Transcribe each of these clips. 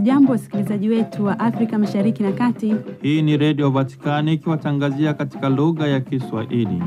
Hamjambo, wasikilizaji wetu wa Afrika Mashariki na Kati. Hii ni Redio Vatikani ikiwatangazia katika lugha ya Kiswahili.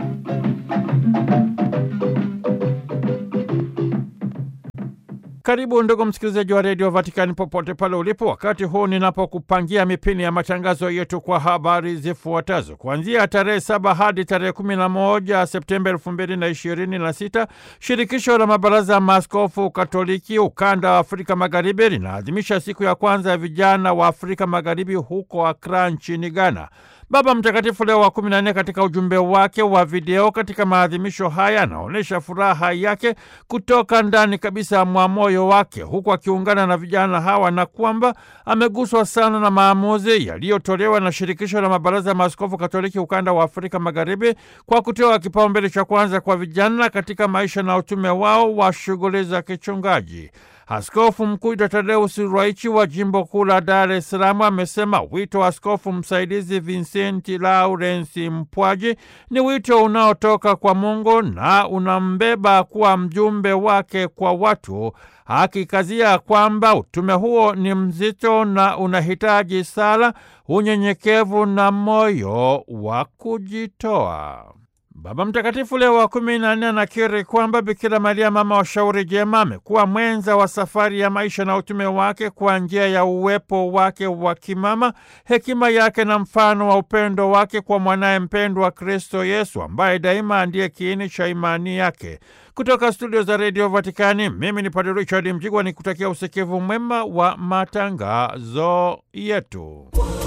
Karibu ndugu msikilizaji wa redio Vatikani popote pale ulipo, wakati huu ninapokupangia mipini ya matangazo yetu kwa habari zifuatazo. Kuanzia tarehe saba hadi tarehe kumi na moja Septemba elfu mbili na ishirini na sita shirikisho la mabaraza ya maaskofu Katoliki ukanda wa Afrika Magharibi linaadhimisha siku ya kwanza ya vijana wa Afrika Magharibi huko Akra nchini Ghana. Baba Mtakatifu Leo wa kumi na nne katika ujumbe wake wa video katika maadhimisho haya anaonyesha furaha yake kutoka ndani kabisa mwa moyo wake, huku akiungana na vijana hawa na kwamba ameguswa sana na maamuzi yaliyotolewa na shirikisho la mabaraza ya maaskofu Katoliki ukanda wa Afrika Magharibi kwa kutoa kipaumbele cha kwanza kwa vijana katika maisha na utume wao wa shughuli za kichungaji. Askofu Mkuu Tadeus Ruwaichi wa jimbo kuu la Dar es Salaam amesema wito wa askofu msaidizi Vincenti Laurensi Mpwaji ni wito unaotoka kwa Mungu na unambeba kuwa mjumbe wake kwa watu, akikazia kwamba utume huo ni mzito na unahitaji sala, unyenyekevu na moyo wa kujitoa. Baba Mtakatifu Leo wa kumi na nne anakiri kwamba Bikira Maria mama wa shauri jema amekuwa mwenza wa safari ya maisha na utume wake kwa njia ya uwepo wake wa kimama, hekima yake na mfano wa upendo wake kwa mwanaye mpendwa Kristo Yesu, ambaye daima ndiye kiini cha imani yake. Kutoka studio za redio Vatikani, mimi ni Padre Richard Mjigwa ni kutakia usikivu mwema wa matangazo yetu.